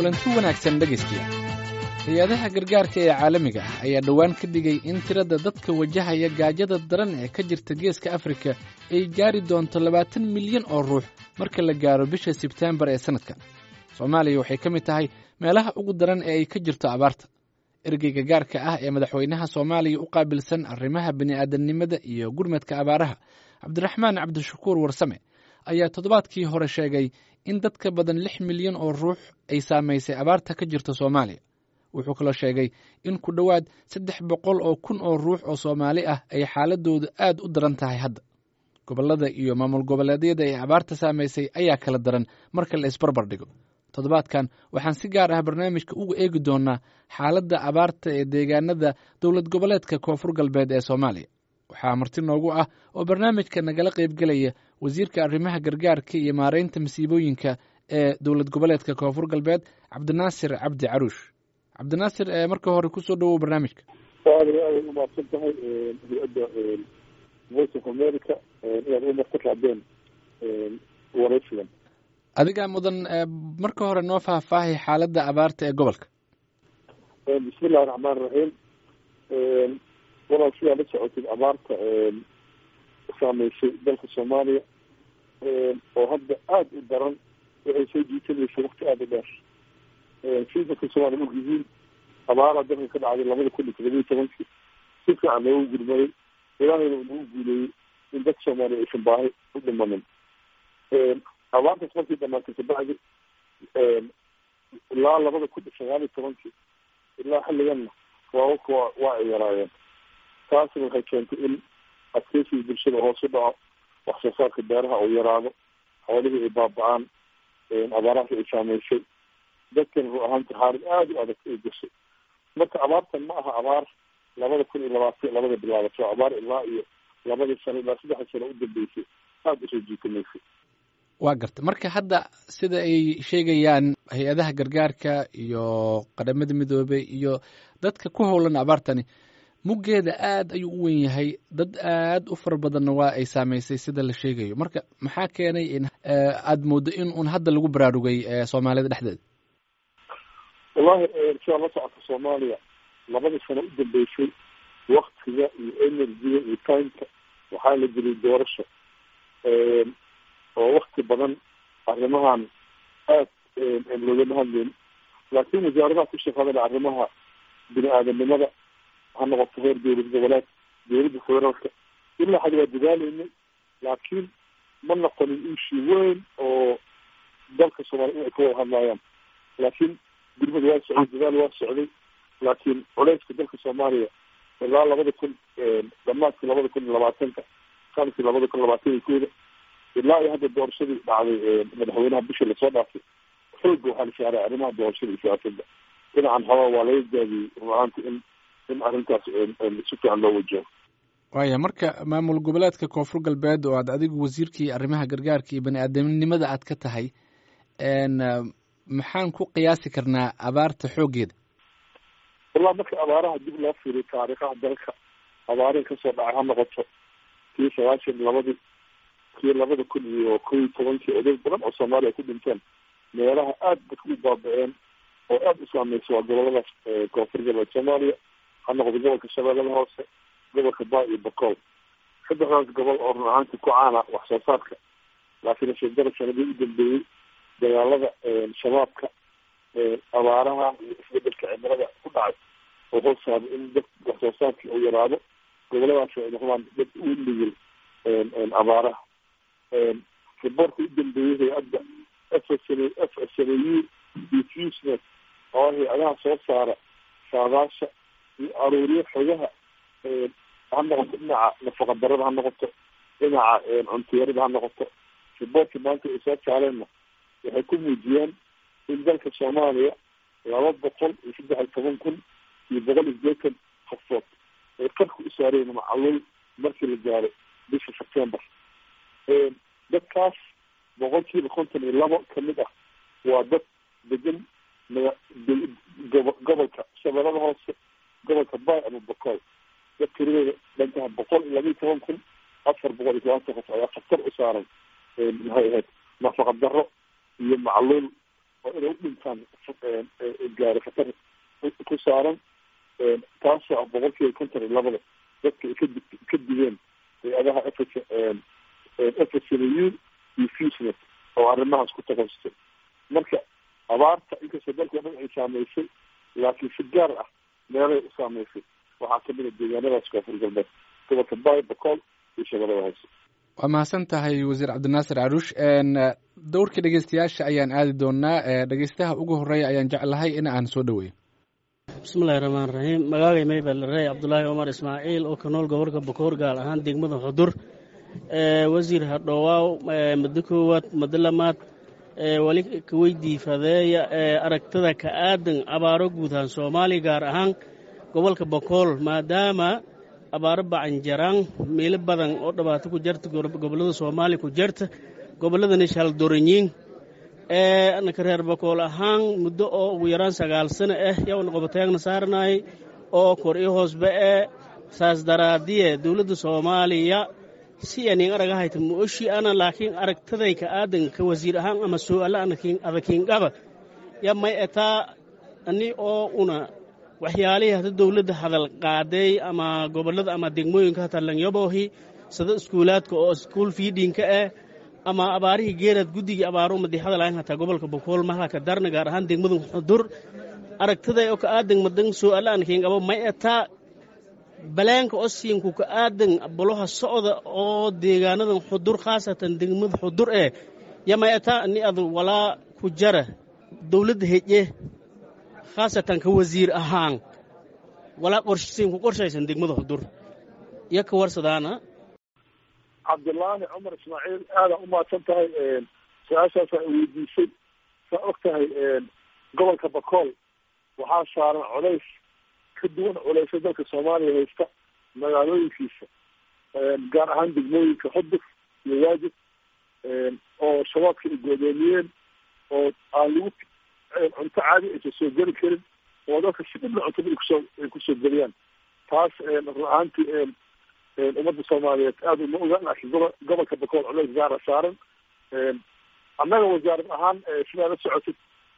kulanti wanaagsan dhegaystiya hay-adaha gargaarka ee caalamiga ah ayaa dhowaan ka dhigay in tirada dadka wajahaya gaajada daran ee ka jirta geeska afrika ay gaari doonto labaatan milyan oo ruux marka la gaaro bisha sebteembar ee sannadkan soomaaliya waxay ka mid tahay meelaha ugu daran ee ay ka jirto abaarta ergeyga gaarka ah ee madaxweynaha soomaaliya u qaabilsan arrimaha bini'aadamnimada iyo gurmadka abaaraha cabdiraxmaan cabdishakuur warsame ayaa toddobaadkii hore sheegay in dad ka badan lix milyan oo ruux ay saamaysay abaarta ka jirta soomaaliya wuxuu kaloo sheegay in ku dhowaad saddex boqol oo kun oo ruux oo soomaali ah ay xaaladoodu aad u daran tahay hadda gobollada iyo maamul goboleedyada ee abaarta saamaysay ayaa kala daran marka la isbarbar dhigo toddobaadkan waxaan si gaar ah barnaamijka uga eegi doonaa xaaladda abaarta ee deegaanada dowlad goboleedka koonfur galbeed ee soomaaliya waxaa marti noogu ah oo barnaamijka nagala qaybgelaya wasiirka arrimaha gargaarka iyo maaraynta masiibooyinka ee dowlad goboleedka koonfur galbeed cabdinaasir cabdi caruush cabdinaasir marka hore kusoo dhawow barnaamijka aad aad umahadsan tahay hay-adda voice of america inaad u marka raadeen waraysigan adigaa mudan marka hore noo faahfaahay xaaladda abaarta ee gobolka bismi illahi raxmaan raxiim walaal sidaa la socotid abaarta saameysay dalka soomaaliya oo hadda aada u daran waxay soo jiitamaysay wakti aada u dheer sii dadka soomaliya ogyihiin abaaraa dalka ka dhacday labada kun iyo todoba iyo tobankii si fiican loogu gurmaday ilaahayna uu nagu guuleeyey in dadka soomaaliya aysan baahi u dhimanin abaartaas markii dhamaantay kabacdi ilaa labada kun iyo sagaal iyo tobankii ilaa xilliganna waawaka waa waa ay yaraayeen taasna waxay keentay in adkeysiga bulshada hoos u dhaco wax soo saarka beeraha uu yaraado xoolihii ay baaba-aan abaarahaas ay saameysay dadkan ruu ahaanta xaalad aada u adag ay gashay marka abaartan ma aha abaar labada kun iyo labaatan labada bilaabato abaar ilaa iyo labadii sano ilaa saddexda sano u dambeysay aada usoo jiitamaysay waa garta marka hadda sida ay sheegayaan hay-adaha gargaarka iyo qadhamada midoobey iyo dadka ku howlan abaartani muggeeda aad ayuu u wen yahay dad aad u fara badanna waa ay saamaysay sida la sheegayo marka maxaa keenay in aada mooddo in uun hadda lagu baraarugay soomaalida dhexdeeda wallahi sidaa la socota soomaaliya labadii sano u dambeysay waktiga iyo energiga iyo timeka waxaa la geliyay doorasho oo wakti badan arrimahan aad loogama hadleyn laakiin wasaaradaha ku shaqadale arrimaha bini aadamnimada ha noqoto reer dowlad goboleed dowladda federaalka ilaa xad waa dadaaleynay laakiin ma noqonin ishi weyn oo dalka soomaaliya ay ka wada hadlayaan laakiin gurmada waa socday dadaal waa socday laakiin culeyska dalka soomaaliya ilaa labada kun dhamaadkii labada kun iyo labaatanka sanadkii labada kun labaatan iyo kooda ilaa iyo hadda doorashadii dhacday madaxweynaha bisha lasoo dhaafay xooga waxaa la saaray arrimaha doorashada iyo siyaasadda dhinacan haba waa laga gaadiyey runahaanta in in arrintaas si fiican loo wajaho waaya marka maamul goboleedka koonfur galbeed oo aad adigu wasiirkii arrimaha gargaarka iyo bani aadamnimada aad ka tahay maxaan ku qiyaasi karnaa abaarta xooggeeda wallahi marka abaaraha dib loo fiiriyo taariikhaha dalka abaarihi kasoo dhacay ha noqoto kii sagaashan labadii kii labada kun iyo kow iyo tobankii oday badan oo soomaaliya ay ku dhinteen meelaha aada dadka u baaba-een oo aada u saameysa waa goboladaas koonfur galbeed soomaaliya ha noqdo gobolka shabeellada hoose gobolka baa iyo bakool saddexdaas gobol oo run ahaantii ku caana wax soo saarka laakiin ashedara sanadii u dambeeyey dagaalada shabaabka abaaraha iyo isbedelka cimilada ku dhacay oo hoosaaba in dad wax soo saarkii uu yaraado goboladaas ay noqdaan dad u nugul abaaraha riboorka u dambeeyey hay-adda f s f s n u iyo fusnet oo hay-adaha soo saara saadaasha iyo aruuriyo xogaha ha noqoto dhinaca nafaqa darada ha noqoto dhinaca cuntiyarada ha noqoto riboorkii maanta ay soo saareenna waxay ku muujiyeen in dalka soomaaliya laba boqol iyo saddex iyo toban kun iyo boqol iyo sideetan qofood ay qarka u saareen macalul markii la gaaro bisha september dadkaas boqolkiiba konton iyo labo kamid ah waa dad degan gobolka shabeellada hoose gobolka bay ama bokool dad tiradooda dhantaha boqol iyo laba iyo toban kun afar boqol iyo tobanka qof ayaa khatar u saaran maxay ahayd nafaqa daro iyo macluul oo inay u dhintaan gaari khatar ku saaran taasoo ah boqolkiiba konton iyo labada dadka ay kadi ka digeen hay-adaha f f s n u iyo fusnet oo arrimahaas ku takasustay marka abaarta inkastoo dalka o dhan ay saameysay laakiin si gaar ah meelay u saameysay waxaa kamid a deegaanadaas koonfur galbeed gobolka bay bacool iyo shabeelada hoose waa mahadsan tahay wasiir cabdinaasir caruush dowrka dhegeystayaasha ayaan aadi doonaa dhegeystaha ugu horeeya ayaan jeclahay in aan soo dhaweeyo bismillahi raxmaan raxiim magaagay maybel rey cabdulaahi cumar ismaaciil oo ka nool gobolka bakoor gaar ahaan degmada xudur wasiir hadhowaaw muddo koowaad muddo lamaad weli kaweydii fadeeya aragtada ka aadan abaaro guudahaan soomaaliya gaar ahaan gobolka bakool maadaama abaaro bacanjaraan meelo badan oo dhibaato ku jarta gobollada soomaaliya ku jarta gobolladani shaldoranyiin anaka reer bakool ahaan muddo oo ugu yaraan sagaal sano ah yowna qobotayaagna saaranaay oo kor i hoosba ee saas daraadiye dowladda soomaaliya si anin aragahayta mooshi ana laakiin aragtaday ka aadan ka wasiir ahaan ama su'aala adakiingaba ya may etaa ani oo una waxyaalihii hada dowladda hadal qaaday ama gobollada ama degmooyinka hatalanyaboohi sida iskuulaadka oo iskuul fiidhinka ah ama abaarihii geerad guddigii abaaro madixada lahayn hataa gobolka bokool mahlaka darna gaar ahaan degmada xudur aragtaday oo ka aadan madan su'aala adakiingaba may etaa baleenka osiinku ka aadan boloha socda oo deegaanadan xudur khaasatan degmada xudur ee yamay ataa ani ad walaa ku jara dowladda heje khaasatan ka wasiir ahaan walaa qorsiinku qorshaysan degmada xudur iyo ka warsadaana cabdulaahi cumar ismaaciil aadaa umahadsan tahay su-aashaasa ay weydiisay saa og tahay gobolka bakool waxaa saaran colays ka duwan culaysa dalka soomaaliya haysta magaalooyinkiisa gaar ahaan degmooyinka xudur iyo waajib oo shabaabka ay goodoomiyeen oo aan lagu cunto caadi aysan soo geli karin oo dadka si dhibla cuntada ay kusoo ay kusoo geliyaan taas run ahaantii ummadda soomaaliyeed aada uma ogaan laakiin gobo gobolka bakool culays gaara saaran annaga wasaarad ahaan sidaa la socotid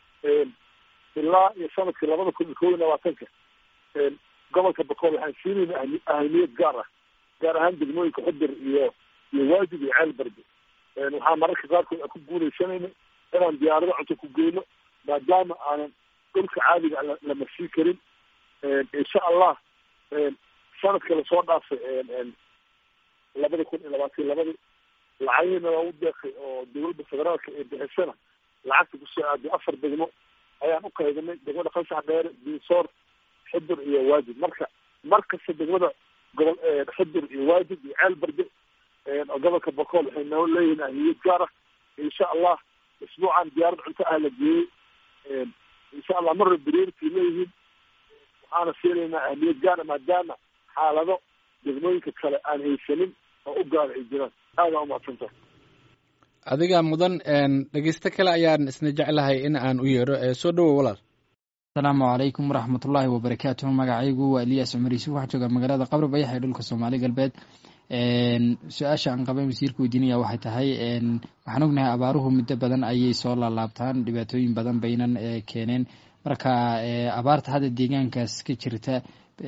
ilaa iyo sanadkii labada kun iyo kow iyo labaatanka gobolka bakool waxaan siinayna ahamiyad gaar ah gaar ahaan degmooyinka xudur iyo iyo waajib iyo ceel barbe waxaa mararka qaarkood aan ku guuleysanayna inaan diyaarado cunto ku geyno maadaama aanan dhulka caadiga la marsiin karin insha allah sanadka lasoo dhaafay labada kun iyo labaatan labadii lacagihiina waa u deeqay oo dowladda federaalka ee bixisana lacagta kusoo aaday afar degmo ayaan u qaybinay degmada qansax dheere diisoor xudur iyo waajib marka mar kasta degmada gobol xudur iyo waajib iyo ceel barde oo gobolka bakool waxay noo leeyihiin ahmiyad gaar ah insha allah isbuucan diyaarad cunto ah la geeyey insha allah marra briority leeyihiin waxaana siinaynaa ahmiyad gaara maadaama xaalado degmooyinka kale aan haysanin oo u gaara ay jiraan aadaa umadsanta adiga mudan dhegeysto kale ayaan isna jeclahay in aan u yeedho soo dhowow walaal asalaamu calaykum waraxmatullaahi wabarakaatuhu magacaygu waa eliyas cumar yuusuf waxaa jooga magaalada qabri bayax ee dhulka soomaali galbeed su-aasha aan qaban wasiirka weydiinaya waxay tahay waxaan ognahay abaaruhu muddo badan ayay soo laalaabtaan dhibaatooyin badan baynan keeneen marka abaarta hadda deegaankaas ka jirta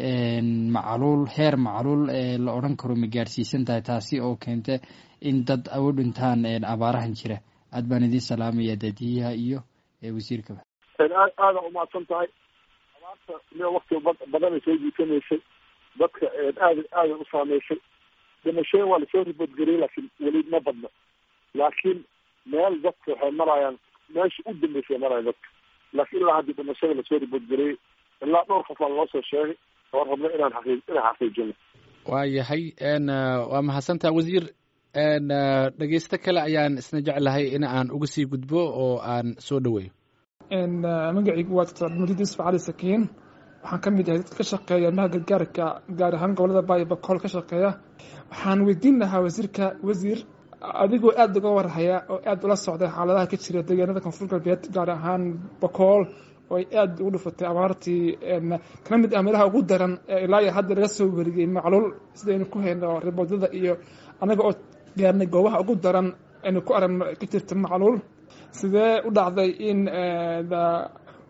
macluul heer macluul la odran karo ma gaadhsiisan tahay taasi oo keenta in dad u dhintaan abaarahan jira aad baan idiin salaamaya daadiyaha iyo wasiirkaba aada umahadsan tahay abaarta miya wakti badanay soo jiitamaysay dadka aada aada u saameysay dhimashooyin waa lasoo riboodgariyey laakiin weli ma badno laakiin meel dadka waxay marayaan meesha u dambeysay maraya dadka laakiin ilaa haddii dhimashada lasoo riboodgariyey ilaa dhowr qofaa loo soo sheegay oo rabno inaan xaqii inaan xaqiijino waa yahay waa mahadsantaha wasiir dhegeysto kale ayaan isna jeclahay in aan uga sii gudbo oo aan soo dhaweeyo magacaygu waa doctor cabdimajid yusuf cali sakiin waxaan ka mid ahay dadka ka shaqeeya maha gargaarka gaar ahaan gobolada baayo bakool ka shaqeeya waxaan weydiin lahaa wasiirka wasiir adigoo aada uga warhaya oo aada ula socday xaaladaha ka jira deegaanada koonfur galbeed gaar ahaan bakool oo ay aada ugu dhufatay abaartii kana mid ah meelaha ugu daran ee ilaa iyo hadda laga soo weriyey macluul sidaynu ku hayno riboodada iyo annaga oo gaarnay goobaha ugu daran aynu ku aragno ka jirta macluul sidee u dhacday in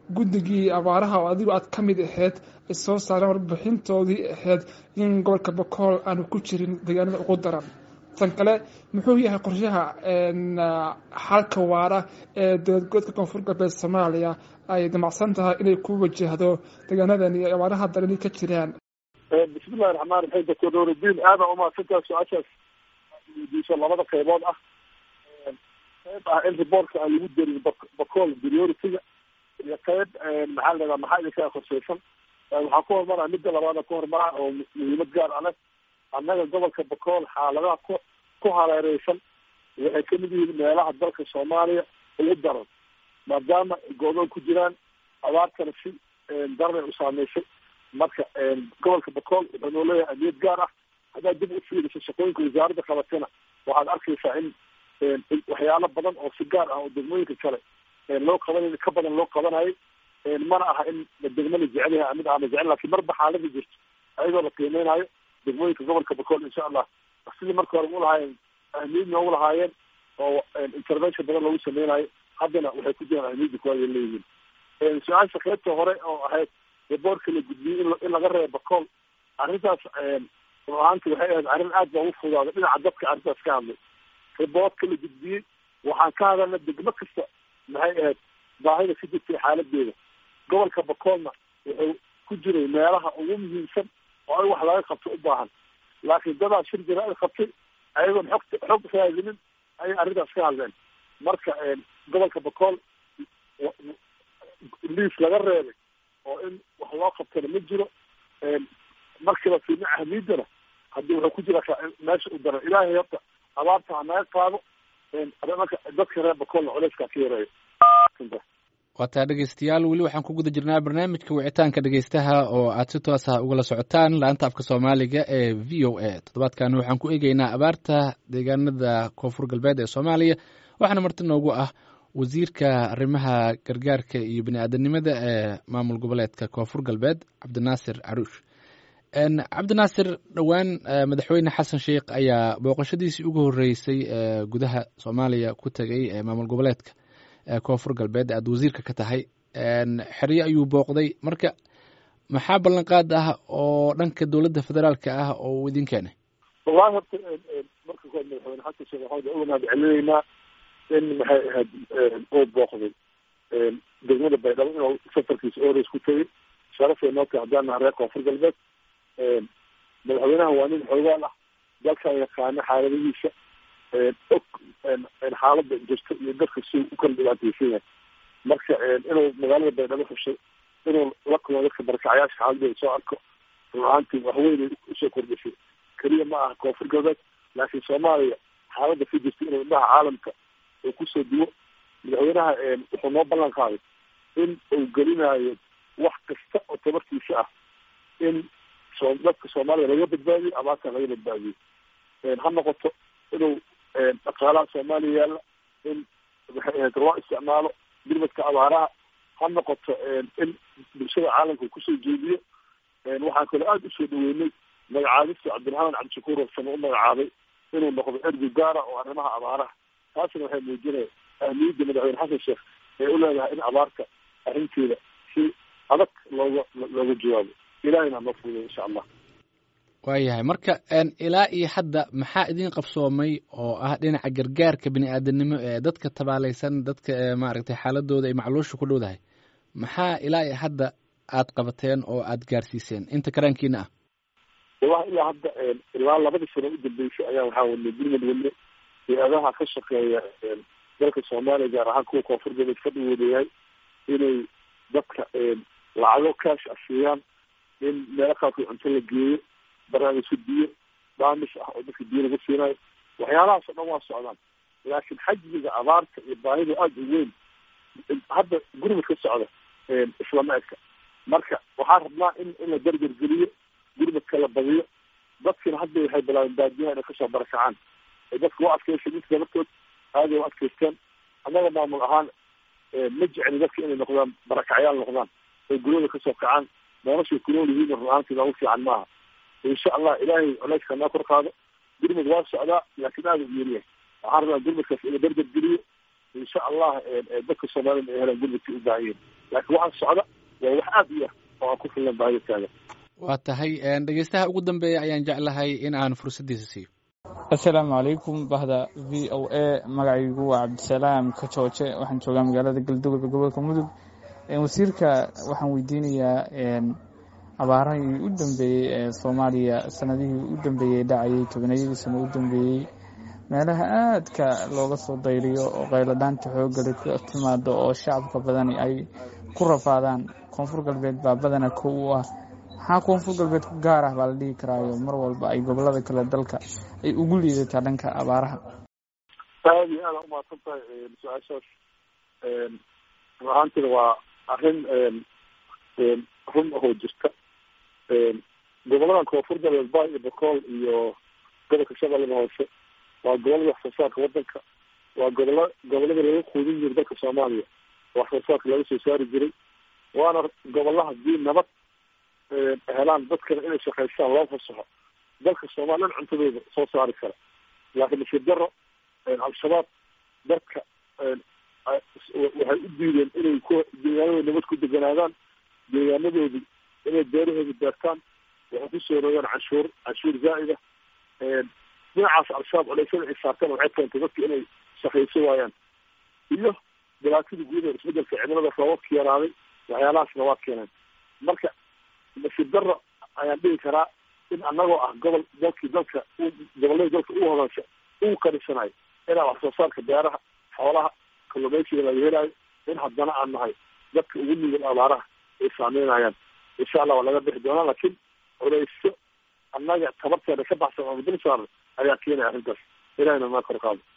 guddigii abaaraha oo adigu aad ka mid ahayd ay soo saareen warbixintoodii ahayd in gobolka bakool aanu ku jirin deegaanada ugu daran tan kale muxuu yahay qorshaha xalka waara ee dowladgoodka koonfur galbeed soomaaliya ay damacsan tahay inay ku wajahdo deegaanadan iyo abaaraha darani ka jiraan bismillahi raxmaan raxiim doctor nuuridiin aada umahadsantaha su-aashaas weydiiso labada qaybood ah qayb ah in riboortka aan lagu darin bacool priority-ga iyo qayb maxaa la dhadaa maxaa idinkaa qorsheysan waxaa ku hormaraa midda labaada ku hormaraa oo muhiimad gaar a leh annaga gobolka bacool xaaladaha ku ku hareereysan waxay kamid yihiin meelaha dalka soomaaliya ugu daran maadaama go-doon ku jiraan abaartana si daranay u saameysay marka gobolka bacool wuxuu noo leeyahay amiyad gaar ah haddaad dib u fiiriso shaqooyinka wasaaradda qabatana waxaad arkaysaa in waxyaalo badan oo si gaar ah oo degmooyinka kale loo qabanay ka badan loo qabanayay mana aha in degmo la jecel yahay mid aana jecel lakin marba xaalada jirto ayadoo la qiimeynayo degmooyinka gobolka bacool insha allah sidii marka hore ulahaayeen ahmiyad noogu lahaayeen oo intervention badan loogu sameynayo haddana waxay ku jiraan ahmiyadda kuwaay leeyihiin su-aasha qaybta hore oo ahayd riboortka la gudbiyey in laga reebo bacool arrintaas run ahaanti waxay ahayd arrin aad baa ugu fudaaday dhinaca dadka arrintaas ka hadlay riboortka la gudbiyey waxaan ka hadalna degmo kasta maxay ahayd baahida ka jirtay xaaladeeda gobolka bacoolna wuxuu ku jiray meelaha ugu muhiimsan oo in wax laga qabto u baahan laakiin dadaa shir jaraa'id qabtay ayagoon xogta xog raadinin ayay arrintaas ka hadleen marka gobolka bacool liis laga reebay oo in wax loo qabtana ma jiro markiiba fiirna ahmiidana haddii wuxuu ku jira meesha u daran ilaahay horta abaarta ha naga qaado marka dadka reer bacoolna culeyskaa ka yareeyo waataa dhegeystayaal weli waxaan ku guda jirnaa barnaamijka wicitaanka dhegeystaha oo aad si toos ah ugala socotaan laanta afka soomaaliga ee v o a toddobaadkan waxaan ku eegeynaa abaarta deegaanada koonfur galbeed ee soomaaliya waxaana marti noogu ah wasiirka arrimaha gargaarka iyo bini-aadanimada ee maamul goboleedka koonfur galbeed cabdinaasir caruush cabdinaasir dhowaan madaxweyne xasan sheikh ayaa booqashadiisii ugu horeysay ee gudaha soomaaliya ku tegay ee maamul goboleedka koonfur galbeed aada wasiirka ka tahay xeryo ayuu booqday marka maxaa ballanqaad ah oo dhanka dowladda federaalka ah oo uu idin keenay wallahi horta marka kood madaxweyne xasan sheekh maxamed uga mahad celinaynaa in maxay ahayd uu booqday degmada baydhabo inuu safarkiisa ores ku tegay sharafay noo tahay haddaan naha reer koonfur galbeed madaxweynaha waa nin xoogaal ah dalkan yaqaano xaaladihiisa og xaalada jirta iyo dadka si u kala dhibaateysan yahay marka inuu magaalada baydhabo xushay inuu la kulmo dadka barakacayaasha xaaladooda soo arko run ahaantii waxweynay usoo kordhisay keliya ma aha koonfur galbeed laakiin soomaaliya xaalada ka jirta inuu indhaha caalamka uu kusoo duwo madaxweynaha wuxuu noo ballan qaaday in uu gelinayo wax kasta oo tabartiisa ah in so dadka soomaalida laga badbaadiyo abaartan laga badbaadiyo ha noqoto inuu dhaqaalaha soomaaliya yaalla in maxay ahayd loo isticmaalo gurmadka abaaraha ha noqoto in bulshada caalamka kusoo jeediyo waxaan kaloo aada usoo dhaweynay magacaabista cabdiraxmaan cabdishakuur warsame u magacaabay inuu noqdo ergi gaara oo arrimaha abaaraha taasina waxay muujinaya ahmiyadda madaxweyne xasan sheekh ee u leedahay in abaarta arrinteeda si adag looga looga jawaabo ilahayna noo fuuday insha allah waayahay marka ilaa iyo hadda maxaa idin qabsoomay oo ah dhinaca gargaarka bini-aadanimo ee dadka tabaaleysan dadka maaragtay xaaladooda ay macluusha ku dhowdahay maxaa ilaa iyo hadda aad qabateen oo aad gaarsiiseen inta karaankiina ah wallahi ilaa hadda ilaa labadii sano u dambeysay ayaa waxaa wadnay gurmad wadne hay-adaha ka shaqeeya dalka soomaaliya gaar ahaan kuwa koonfur galbeed ka dhawoodayahay inay dadka lacago kaash ah siiyaan in meelo qaarkood cunto la geeyo barnaamijka biyo daamis ah oo dadka biyo lagu siinayo waxyaalahaas o dhan waa socdaan laakiin xajmiga abaarta iyo baahida aada u weyn hadda gurmad ka socda islama eka marka waxaan rabnaa in in la dargar geliyo gurmadka la badiyo dadkina hadda waxay bilaabeen baadiyaha inay kasoo barakacaan ay dadka u adkeysay midka laftoood aaday u adkeysteen annaga maamul ahaan ma jecli dadka inay noqdaan barakacyaal noqdaan oo guryada kasoo kacaan noloshay kunool yihiin run ahaantii noogu fiican maaha insha allah ilaahay culeyska noo kor qaado gurmad waa socdaa laakiin aada u yeeliyahay waxaan rabaa gurmadkaas ina dargar geliyo insha allah dadka soomaaliyana ay helaan gurmadkii u baahan yihin laakiin waxaa socda waa wax aada u yar oo aan ku filan baahida taagan waa tahay dhegeystaha ugu dambeeya ayaan jeclahay in aan fursaddiisa siiyo assalaamu calaykum bahda v o a magacaygu waa cabdisalaam kajooje waxaan joogaa magaalada galduga gobolka mudug wasiirka waxaan weydiinayaa abaarahii u dambeeyey ee soomaaliya sanadihii u dambeeyey dhacayay tobanayadii sano u dambeeyey meelaha aadka looga soo dayriyo oo qayladhaanta xoogale ka timaado oo shacabka badani ay ku rafaadaan koonfur galbeed baa badana kow u ah maxaa koonfur galbeed ku gaar ah baa la dhihi karaayo mar walba ay gobolada kale dalka ay ugu liidataa dhanka abaaraha aada iyo aada umahadsan tahay su-aashaas run ahaantina waa arrin run ahoo jirta goboladan koonfur galbeed bay iyo bakool iyo gobolka shabeellada hoose waa gobolada wax soo saarka wadanka waa gobola gobolada laga quudin jiray dalka soomaaliya wax soo saarka laga soo saari jiray waana gobolla hadii nabad helaan dadkana inay shaqaystaan loo fasaxo dalka soomaaliyan cuntadooda soo saari kara laakiin nasiib daro al-shabaab dadka waxay u diideen inay ku deegaanadooda nabad ku deganaadaan deegaanadoodii inay beerahooda beertaan waxay kusoo rogaan canshuur canshuur zaa'ida dhinacaas al-shabaab culeysyada ay saarteen waxay keentay dadka inay shaqayso waayaan iyo dhibaatadii guud ee isbedelka cimilada roobabka yaraaday waxyaalahaasna waa keeneen marka nasiib daro ayaan dhihi karaa in anagoo ah gobol dalkii dalka goboladii dalka u hodansha uu kadhisanayo inaa wax soo saarka beeraha xoolaha kalluumeysiga laga helayo in haddana aan nahay dadka ugu nugul abaaraha ay saameynayaan insha allah waa laga bixi doonaa laakiin culeysyo annaga tabarteeda ka baxsan ama dul saaran ayaa keenaya arrintaas ilahina naa kor qaado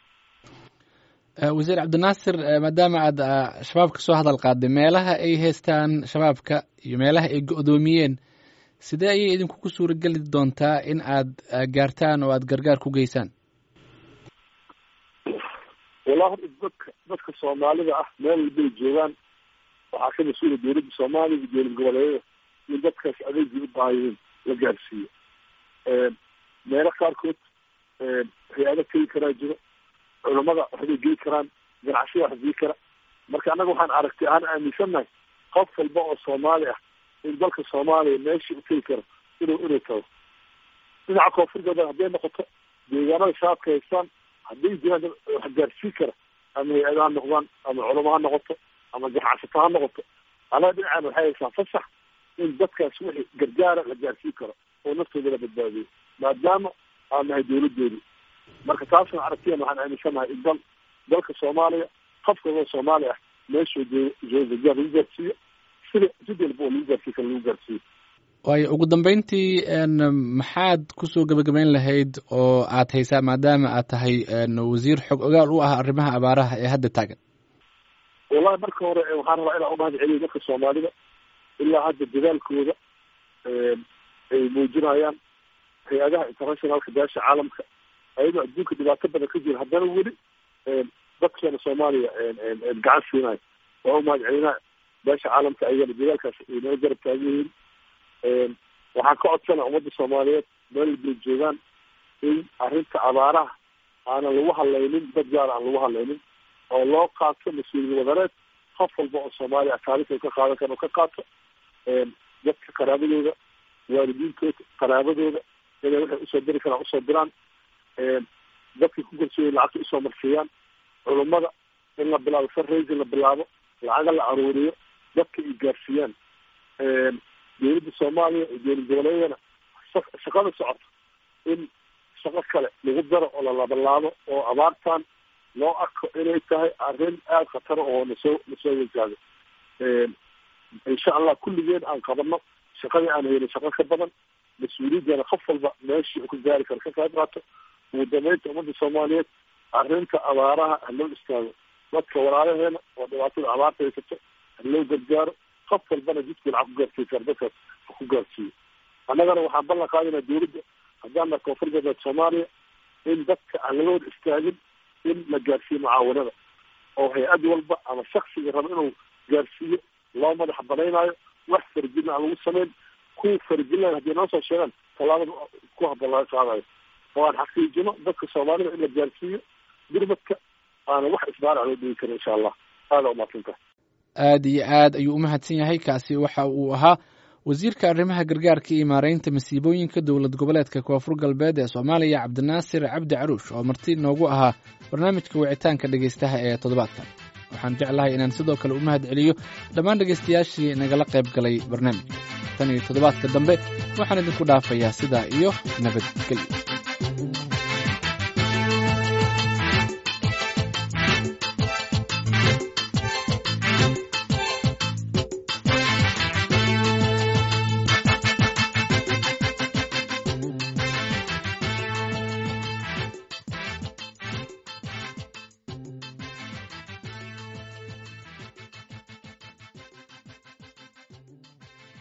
wasiir cabdinaasir maadaama aad shabaab ka soo hadal qaaday meelaha ay haystaan shabaabka iyo meelaha ay go-doomiyeen sidee ayay idinku suurageli doontaa in aad gaartaan oo aad gargaar ku geysaan wallahi horta dadka dadka soomaalida ah meel walbay joogaan waxaa ka mas-uula dowladda soomaaliya iyo dowlad goboleedyada in dadkaas adeegii u baahayiin la gaarsiiyo meelo qaarkood hay-ado tegi karaa jiro culamada waxbay geli karaan ganacsiyada wax geli kara marka annaga waxaan aragtay ahaan aaminsannahay qof walba oo soomaali ah in dalka soomaaliya meeshii u tegi karo inuu inuu tago dhinaca koonfur galbeed hadday noqoto deegaanada shabaabka haystaan hadday jiraan dad wax gaarsiin kara ama hay-ada ha noqdaan ama culamo ha noqoto ama ganacsato ha noqoto annaga dhinacaan waxay haystaan fasax in dadkaas wixii gargaara la gaarsiin karo oo naftooda la badbaadiyo maadaama aan nahay dowladoodii marka taasna aragtiyan waxaan aaminsanahay in dal dalka soomaaliya qof kastoo soomaali ah meeshuu joogo gargaar lagu gaarsiiyo sida sid walba oo lagu gaarsiin kara lagu gaarsiiyo waayo ugu dambeyntii maxaad kusoo gebagabeyn lahayd oo aad haysaa maadaama aad tahay wasiir xog ogaal u ah arrimaha abaaraha ee hadda taagan wallahi marka hore waxaan rabaa inaan umahad celiyo dadka soomaalida ilaa hadda dadaalkooda ay muujinayaan hay-adaha internationalka beesha caalamka ayadoo adduunka dhibaato badan ka jira haddana weli dadkeena soomaaliya gacan siinayo waa umahad celinaa beesha caalamka ayagana dadaalkaas inoo garab taagan yihiin waxaan ka codsana ummadda soomaaliyeed meel walbay joogaan in arrinta abaaraha aanan lagu hadlaynin dad gaar aan lagu hadlaynin oo loo qaato mas-uuliyad wadareed qof walba oo soomaaliya taariikh ka qaadan karo ka qaato dadka qaraabadooda waalidiintooda qaraabadooda inay waxay usoo diri karaan usoo diraan dadka ku kalsooyay lacagta usoo marsiiyaan culummada in la bilaabo fundraising la bilaabo lacaga la aruuriyo dadka ay gaarsiiyaan dowladda soomaaliya iyo dowlad goboleedyana shaqada socoto in shaqo kale lagu daro oo la labalaabo oo abaartan loo arko inay tahay arrin aada khatara oo nasoo nasoo wajahdo insha allah kulligeen aan qabano shaqadii aan helin shaqo ka badan mas-uuliyaddana qof walba meeshii ku gaari karo ka qayb qaato ugu dambeynta ummadda soomaaliyeed arrinta abaaraha haloo istaago dadka walaalaheena oo dhibaatada abaarta haysato haloo gargaaro qof walbana jidkii lacag ku gaarsiin kara dadkaas ha ku gaarsiiyo annagana waxaan ballan qaadinaa dowladda haddaan nahay koonfur galbeed soomaaliya in dadka aan laga wada istaagin in la gaarsiiyo mucaawanada oo hay-ad walba ama shaksiga raba inuu gaarsiiyo loo madax banaynaayo wax farjina aan lagu samayn kuwa farjinaya haddii noo soo sheegaan tallaabada ku habboon laga qaadayo oo aan xaqiijino dadka soomaalida in la gaarsiiyo gurmadka aana wax isbaarac loo dhigi karin insha allah aada umaadsantah aad iyo aad ayuu u mahadsan yahay kaasi waxa uu ahaa wasiirka arrimaha gargaarka iyo maareynta masiibooyinka dowlad goboleedka koonfur galbeed ee soomaaliya cabdinaasir cabdi caruush oo marti noogu ahaa barnaamijka wicitaanka dhegeystaha ee toddobaadkan waxaan jeclahay inaan sidoo kale u mahad celiyo dhammaan dhegeystayaashii nagala qayb galay barnaamijka tan iyo toddobaadka dambe waxaan idinku dhaafayaa sidaa iyo nabadgelyo